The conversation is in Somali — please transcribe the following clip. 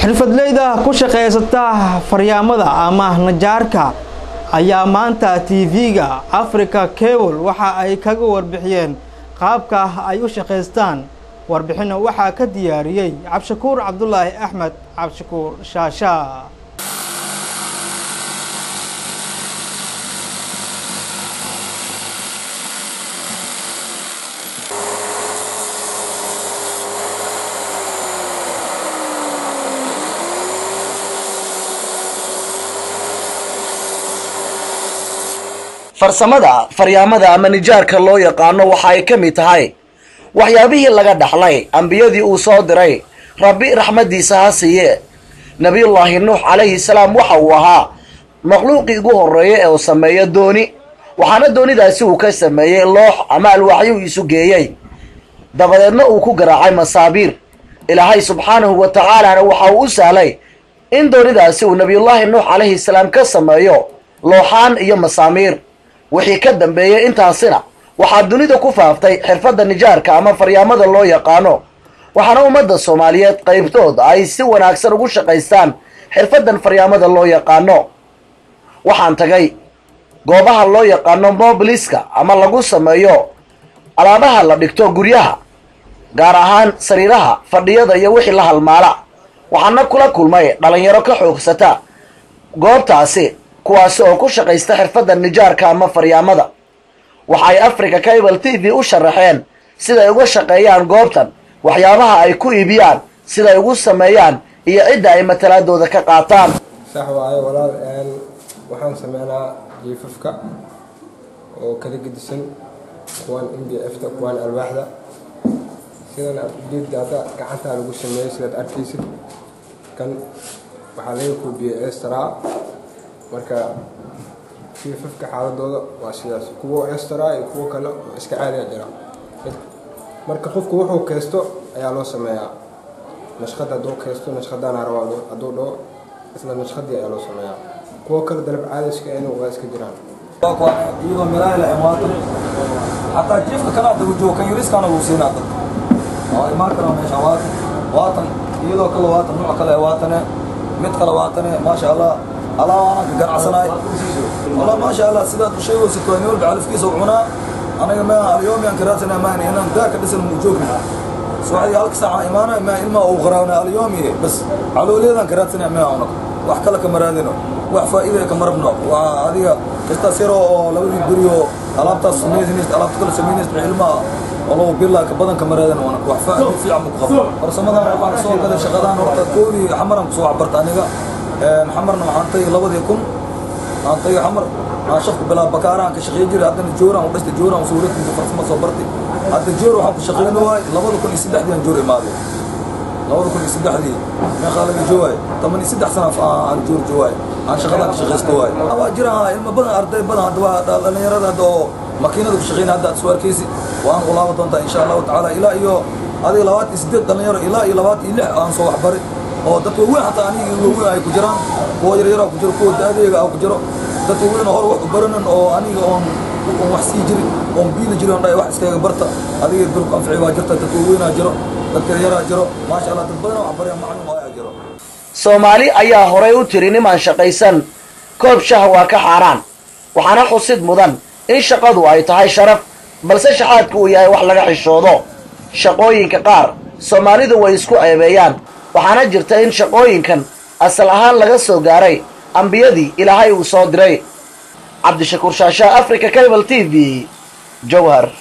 xirfadleyda ku shaqaysata faryaamada ama najaarka ayaa maanta tv-ga africa cable waxa ay kaga warbixiyeen qaabka ay u shaqaystaan warbixinna waxaa ka diyaariyey cabdishakuur cabdulaahi axmed cabdishakuur shaasha farsamada faryaamada ama nijaarka loo yaqaano waxa ay ka mid tahay waxyaabihii laga dhaxlay ambiyadii uu soo diray rabbi raxmaddiisa ha siiye nebiyullaahi nuux calayhi salaam waxa uu ahaa makhluuqii ugu horreeya ee uu sameeyo dooni waxaana doonidaasi uu ka sameeyey loox ama alwaaxyo uu isu geeyey dabadeedna uu ku garaacay masaabiir ilaahay subxaanahu wa tacaalana waxa uu u sahlay in doonidaasi uu nebiyullaahi nuux calayhi salaam ka sameeyo looxaan iyo masaamiir wixii ka dambeeyey intaasina waxaa dunida ku faaftay xirfadda nijaarka ama faryaamada loo yaqaano waxaana ummadda soomaaliyeed qaybtood ay si wanaagsan ugu shaqaystaan xirfaddan faryaamada loo yaqaano waxaan tagay goobaha loo yaqaano mobiliska ama lagu sameeyo alaabaha la dhigto guryaha gaar ahaan sariiraha fadhiyada iyo wixii la halmaala waxaana kula kulmay dhalinyaro ka xoogsata goobtaasi kuwaasi oo ku shaqaysta xirfadda nijaarka ama faryaamada waxay africa cable t v u sharaxeen siday uga shaqeeyaan goobtan waxyaabaha ay ku iibiyaan siday ugu sameeyaan iyo cidda ay matalaadooda ka qaataan sax waayo walaal waxaan sameynaa jiifafka oo kala gedisan kuwaan m b f ta kuwaan alwaaxda sidan ujeedda hadda gacantaa lagu sameeyo sidaad arkaysid kan waxaa laga koobiyey estraa marka jiifafka xaaladooda waa sidaas kuwo estraa iyo kuwo kale oo iska caadiya jira marka qofku wuxuu kaysto ayaa loo sameeyaa nashqad hadduu kaysto nashqadaana rabaa hadduu dhaho isla nashqadii ayaa loo sameeyaa kuwo kale dalab caadiska inu waa iska jiraan iyadoo meelaha la imaato xataa jiifka kana dagu joogo kan yariskaana wuu siinaa dadka waa imaan karaa meesha waatan waatan iyadoo kale waatan nooc kale waatane mid kale waatane maasha allah alaa aanan ka ganacsanaay والله ما شاء الله سيدات شيء وسكواني ولد على فكيس وعنا أنا ما اليوم يعني كراتنا ماني أنا ذاك بس الموجودنا سواء هالك ساعة إيمانا ما إلما أو غرانا اليوم بس على ولي ذا كراتنا ما هنا وحكى لك مرادنا وحفا إذا كمربنا وهذه كستاسيرو لو يبريو ألابتا سميزنيس ألابتا كل سميزنيس بعلما والله بالله كبدن كمرادنا وانا وحفا في عمك خف ورسمنا waxaan soo gaday shaqadan horta kooli xamaran soo cabarta aniga xamarna waxaan tay labadii kun aan tayo xamar aan shaqo bilaa bakaaraan ka shaqeyn jiray haddana jooraan u dhastay jooraan suuradkiisa farsamo soo bartay hadda joor waxaan ku shaqeyn waay labada kun iyo saddexdii aan joor imaaday labada kun iyo saddexdii meeqaa laga joogaay toban iyo saddex sana aan joor joogaay aan shaqadan ka shaqaysto waay waa jiraan ilmo badan arday badan hadda waa dhalinyarada hadda oo makiinada ku shaqeyn hadda aad soo arkaysi waan u laaban doontaa insha allahu tacaala ilaa iyo adiga labaatan iyo siddeed dhalinyaro ilaa iyo labaatan iyo lix aan soo waxbaray oo dadka waaweyn xataa aniga waaweyn ay ku jiraan kuwa yaryara ku jiro kuwa daadeega ah ku jiro dadka waaweyn hore wax u baranan oo aniga oon oon wax sii jirin oon biili jirin on dhahay wax iskaga barta adiga dulku anfici baa jirta dadka waaweynaa jiro dadka yaryaraa jiro maasha allah dad badan wax baraya maclum ayaa jiro soomaali ayaa horay u tiri nimaan shaqaysan koob shah waa ka xaaraan waxaana xusid mudan in shaqadu ay tahay sharaf balse shaxaadku uu yahay wax laga xishoodo shaqooyinka qaar soomaalidu way isku ceebeeyaan waxaana jirta in shaqooyinkan asal ahaan laga soo gaaray ambiyadii ilaahay uu soo diray cabdishakuur shaashaa africa cable t v jowhar